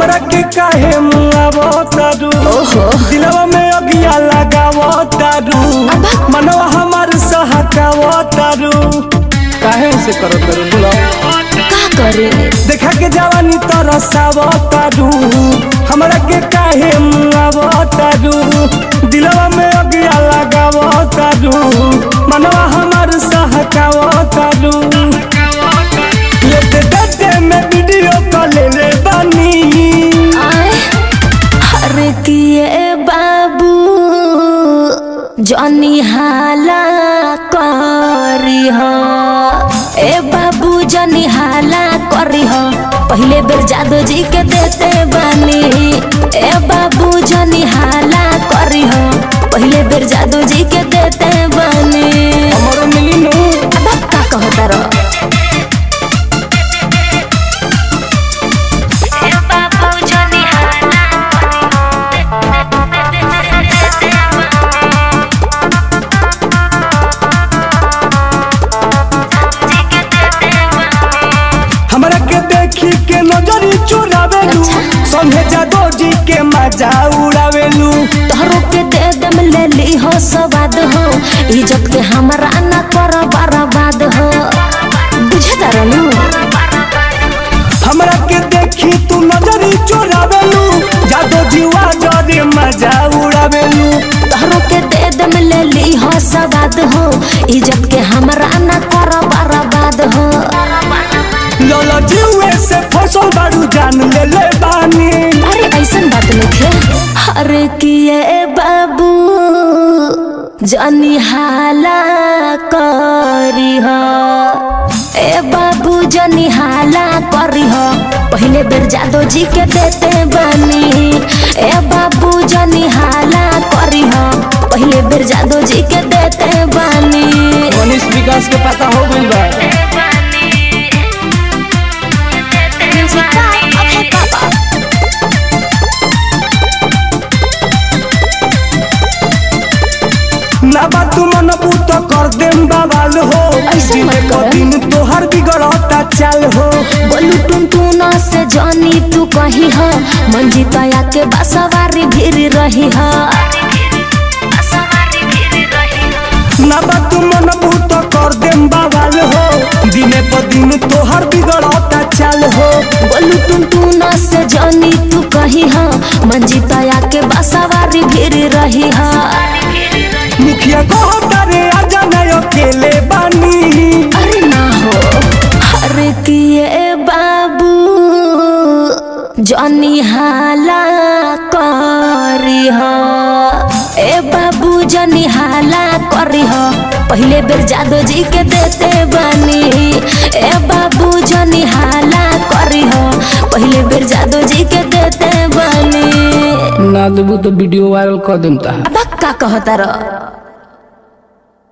हमरा के काहे मुआवो तारू ओहो दिलवा में अगिया लगावो तारू मनवा हमार सहकावो तारू काहे से करो तारू बोलो का करे देखा के जवानी तरसावो तारू हमरा के काहे मुआवो तारू दिलवा में अगिया लगावो तारू मनवा हमार सहकावो तारू लेते देते में वीडियो कॉल ले बानी आए हर किए बाबू जनी हाला करी हो ए बाबू जनी हाला करी हो पहले बेर जादू जी के देते बानी ए बाबू जनी हाला करी हो पहले बेर जादू जी के देते बानी हमरो मिली नु अब का कहता रहो हमरा के देखी के नजरी चुरावेलू अच्छा। संगे जादो जी के मजा उड़ावेलू तोहरो के दे दम ले ली हो सवाद हो इज्जत के हमरा न कर बर्बाद हो बुझे तरनु हमरा के देखी तू नजरी चुरावेलू जादो जीवा जरे मजा उड़ावेलू तोहरो के दे दम ले ली हो सवाद हो इज्जत के हमरा न कर बर्बाद हो लौला जीवे से फसल बारू जान ले ले बानी अरे ऐसन बात नहीं हर किए बाबू जनी हाला करी हो ए बाबू जनी हाला करी हो पहले बेर जादो जी के देते बानी ए बाबू जनी हाला करी हो पहले बेर जादो जी के देते बानी मनीष विकास के पता हो गइल बा ना बा तू मन बूत कर देम बवाल हो ऐसे मत दिने क कर। दिन तोहर बिगड़ता चाल हो बोलू टुनटुना से जानी तू कही हो मंजिता के बसवारी भीड़ रही हो ना बा तू मन बूत कर देम बवाल हो दिने प दिन तोहर बिगड़ता चाल हो बोलू टुनटुना से जानी तू कही हो मंजिता के बसवारी भीड़ रही हो मुखिया कहो तारे आजा ना अकेले बानी अरे ना हो हर किए बाबू जनी हाला करी हो ए बाबू जनी हाला करी हो पहले बेर जादो जी के देते बानी ए बाबू जनी हाला करी हो पहले बेर जादो जी के देते बानी ना देबू तो वीडियो वायरल कर देम ता अब का कहता रह